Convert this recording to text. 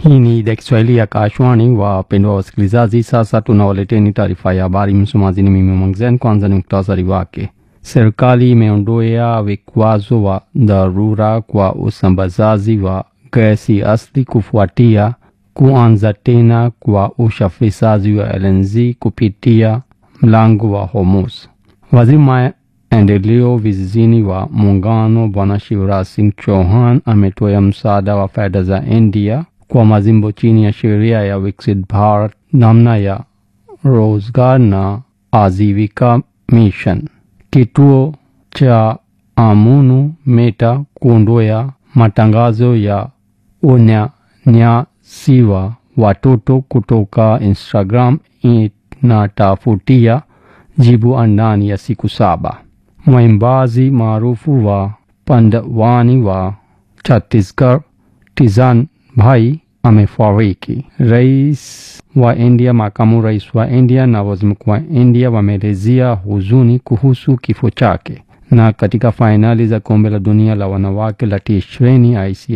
Hii ni idhaa Kiswahili ya Kashwani. Wapendwa wasikilizaji, sasa tunawaleteni taarifa ya habari. Msomaji ni mimi Mwangzen. Kwanza ni muktasari wake. Serikali imeondoa vikwazo wa dharura kwa usambazaji wa gesi asili kufuatia kuanza tena kwa usafirishaji wa LNG kupitia mlango wa Hormuz. Waziri maendeleo vijijini wa muungano Bwana Shivraj Singh Chauhan ametoa msaada wa fedha za India kwa majimbo chini ya sheria ya Viksit Bharat namna ya Rozgar na Ajivika Mission. Kituo cha Amunu Meta kuondoa matangazo ya unyanyasiwa watoto kutoka Instagram inatafutia jibu ndani ya siku saba. Mwimbaji maarufu wa Pandwani wa Chhattisgarh Tizan Bhai amefariki. Rais wa India, makamu rais wa India na waziri mkuu wa India wameelezea huzuni kuhusu kifo chake. Na katika fainali za kombe la dunia la wanawake la T20